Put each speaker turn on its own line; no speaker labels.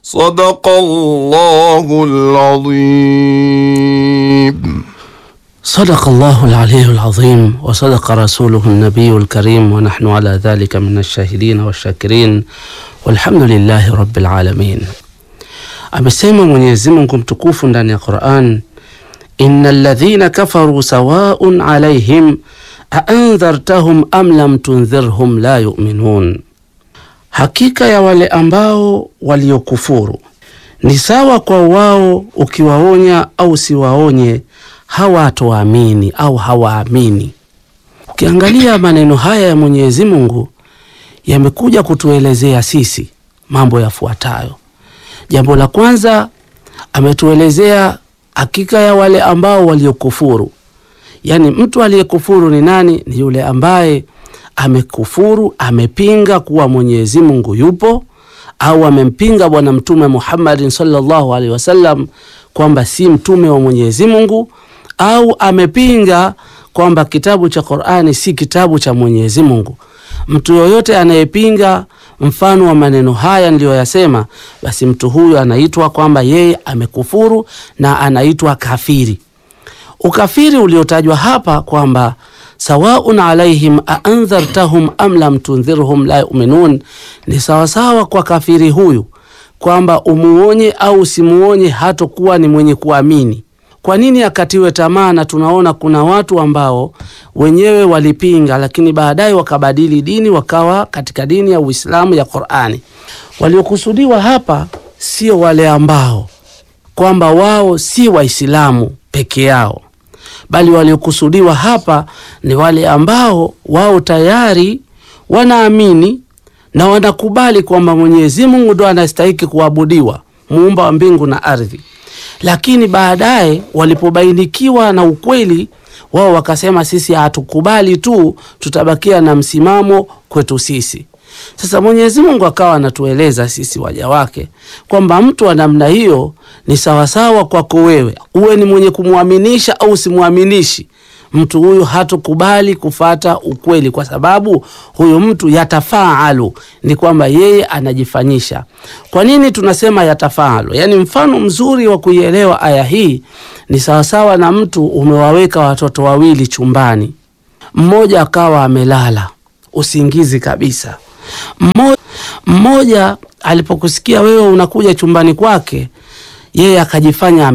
صدق الله العظيم
صدق الله العلي العظيم وصدق رسوله النبي الكريم ونحن على ذلك من الشاهدين والشاكرين والحمد lillahi rabbil alamin. Amesema Mwenyezi Mungu mtukufu ndani ya Qur'an, innal ladhina kafaru sawaun alaihim aandhartahum am lam tundhirhum la yu'minun, hakika ya wale ambao waliokufuru ni sawa kwa wao, ukiwaonya au siwaonye hawatoamini au hawaamini. Ukiangalia maneno haya ya Mwenyezi Mungu yamekuja kutuelezea sisi mambo yafuatayo. Jambo la kwanza, ametuelezea hakika ya wale ambao waliokufuru. Yaani, mtu aliyekufuru ni nani? Ni yule ambaye amekufuru, amepinga kuwa Mwenyezi Mungu yupo, au amempinga Bwana Mtume Muhammadin sallallahu alaihi wasallam kwamba si mtume wa Mwenyezi Mungu, au amepinga kwamba kitabu cha Qur'ani si kitabu cha Mwenyezi Mungu. Mtu yoyote anayepinga mfano wa maneno haya niliyoyasema, basi mtu huyu anaitwa kwamba yeye amekufuru na anaitwa kafiri. Ukafiri uliotajwa hapa kwamba sawaun alaihim aandhartahum am lam tundhirhum la yuminun, ni sawasawa kwa kafiri huyu kwamba umuonye au usimuonye hatokuwa ni mwenye kuamini. Kwa nini akatiwe tamaa? Na tunaona kuna watu ambao wenyewe walipinga, lakini baadaye wakabadili dini wakawa katika dini ya Uislamu ya Qur'ani. Waliokusudiwa hapa sio wale ambao kwamba wao si Waislamu peke yao, bali waliokusudiwa hapa ni wale ambao wao tayari wanaamini na wanakubali kwamba Mwenyezi Mungu ndo anastahiki kuabudiwa, muumba wa mbingu na ardhi lakini baadaye walipobainikiwa na ukweli wao wakasema, sisi hatukubali tu, tutabakia na msimamo kwetu sisi. Sasa Mwenyezi Mungu akawa anatueleza sisi waja wake kwamba mtu wa namna hiyo ni sawasawa kwako wewe, uwe ni mwenye kumwaminisha au simwaminishi mtu huyu hatukubali kufata ukweli, kwa sababu huyu mtu yatafaalu, ni kwamba yeye anajifanyisha. Kwa nini tunasema yatafaalu? Yaani, mfano mzuri wa kuielewa aya hii ni sawasawa na mtu umewaweka watoto wawili chumbani, mmoja akawa amelala usingizi kabisa, mmoja, mmoja alipokusikia wewe unakuja chumbani kwake, yeye akajifanya